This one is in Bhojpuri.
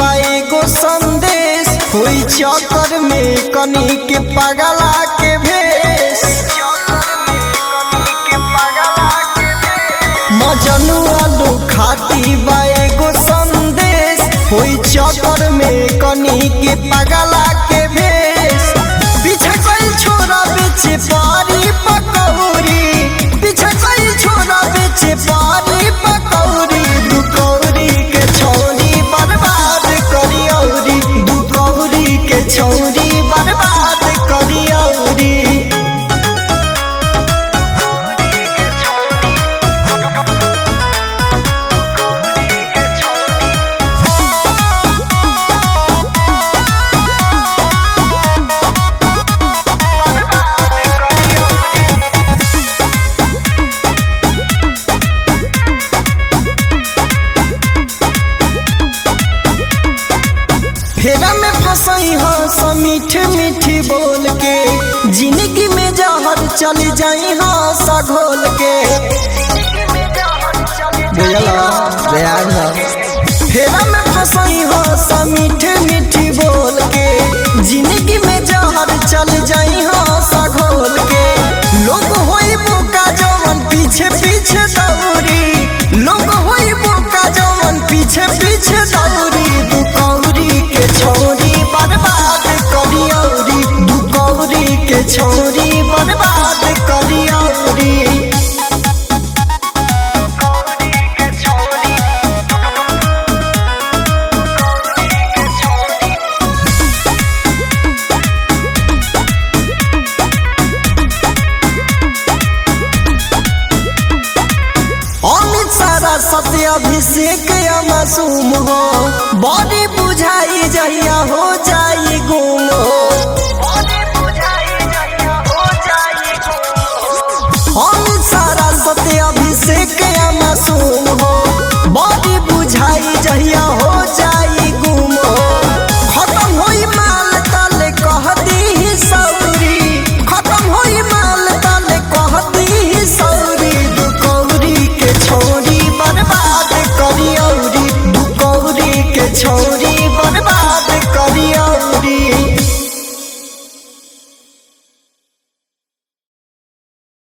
एगो संदेश होई चक्कर में कनी के पगला के भेष मजनुआ लो खाती बा एगो संदेश होई चक्कर में कनी के पगला के भेष पीछे कोई छोरा बेचे पारी पकौड़ी पीछे कोई छोरा बेचे पारी पकौड़ी दुकौड़ी के छौरी बर्बाद करी औरी दुकौड़ी के छौरी बर्बाद करी औरी फेरा में फसई हो स मीठ मीठी बोल के जिंदगी में जहर चल जाई हो स घोल के बुझला ध्यान फेरा में फसई हो स मीठ मीठी बोल के जिंदगी में जहर चल जाई हो स घोल के लोग होई बोका जवन पीछे पीछे दौड़ी लोग होई बोका जवन पीछे पीछे दौड़ी दुकौरी के छोरी बर्बाद करी औरी दुकौरी के छोरी बर्बाद करी औरी अमित सारा सत्य अभिषेक या मासूम हो बॉडी बुझाई जहिया हो जाई गुम हो अमित सारा सत्य अभिषेक या मासूम हो बॉडी बुझाई जहिया हो जाई गुम हो खत्म होई माल तले कह दी सौरी खत्म होई माल तले कह दी सौरी दुकौरी के छोरी बर्बाद करी औरी दुकौरी के छोरी बर्बाद